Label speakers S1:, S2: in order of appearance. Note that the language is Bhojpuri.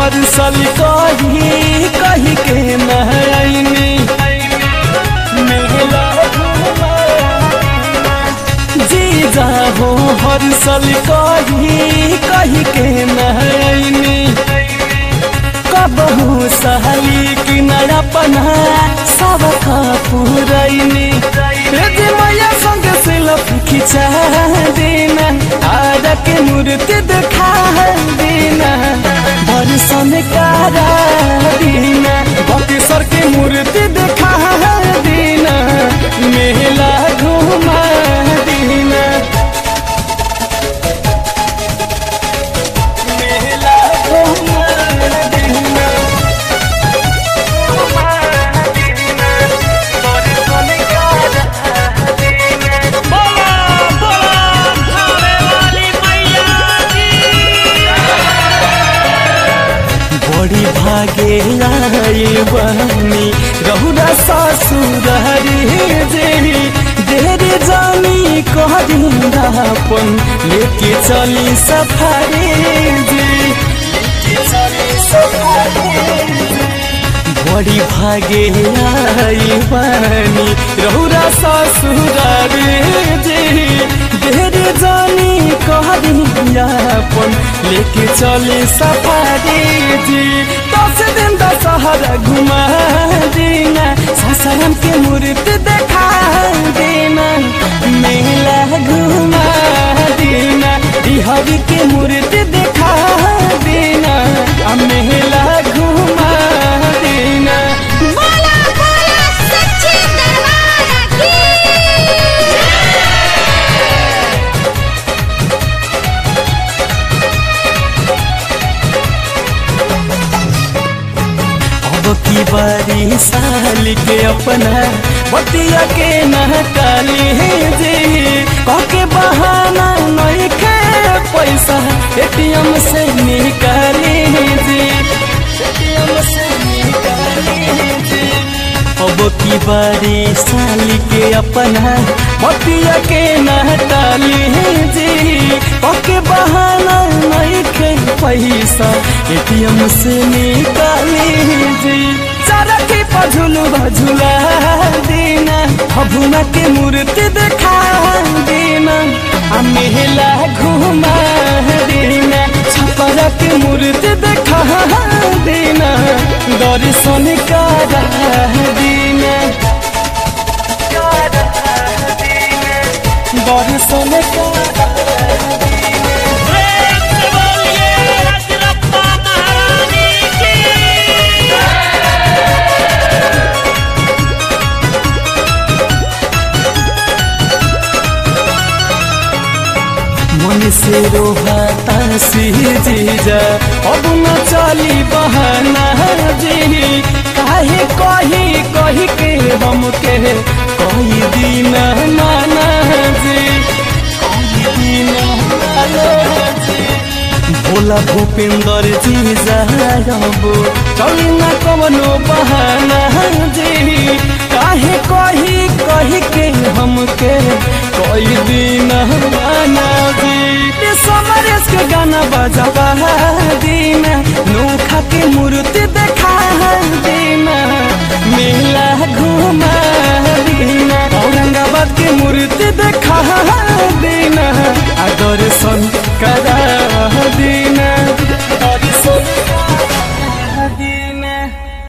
S1: हर साल कही कही के नहनी मेला जीजा हो हर साल कही कही के नहनी कबहू सहली कि नया पन्हा सब पुरैनी जे मैया संग सिलप खिचा देना आरा के मूर्ति देखा देना बरसन कारा देना बकेसर के मूर्ति देखा देना मेला घुमा देना मेला घुमा देना
S2: बोला बोला थावे वाली मैया की
S1: बड़ी भागे आइल बनी रहुरा ससुर जे देर जानी कहरिंदापन लेके चली सफारी जे लेके चली सफारी बड़ी भागे आइल बनी रहुरा ससुर जे देर जानी कहरिंदापन लेके चली सफारी जी दस दिन दशहरा घुमा देना ससरम के मूर्ति देखा देना मेला घुमा देना बिहारी के मूर्ति देखा देना आ मेला घुमा देना
S3: बोला बोला सच्चे दरबार की
S1: अब की बारी साल के अपना बतिया के नहकाली जी कह के बहाना नहीं के पैसा एटीएम से निकाली जी एटीएम से निकाली जी अब की बारी साल के अपना बतिया के नहटाली जी कह के बहाना नहीं के पैसा एटीएम से निकाली जी चरखी पर झुलुआ झुला देना भभुना के मूर्ति देखा देना आ मेला घुमा देना छपरा के मूर्ति देखा देना दर्शन करा देना दर्शन करा
S2: प्रेम से बोलिए रजरप्पा महारानी की
S1: मन से रोहाता सी जीजा अब न चली बहाना जी काहे कही कही के हमके कही दिन माना जी कही दिन माना जी भोला भूपेंद्र जी जाबो चली न कवनो बहाना जी काहे कही कही के हमके कोई दिन माना जी ये समरेश के गाना बजावा दीना नोखा के मूर्ति देखा दीना मेला घुमा दीना औरंगाबाद के मूर्ति देखा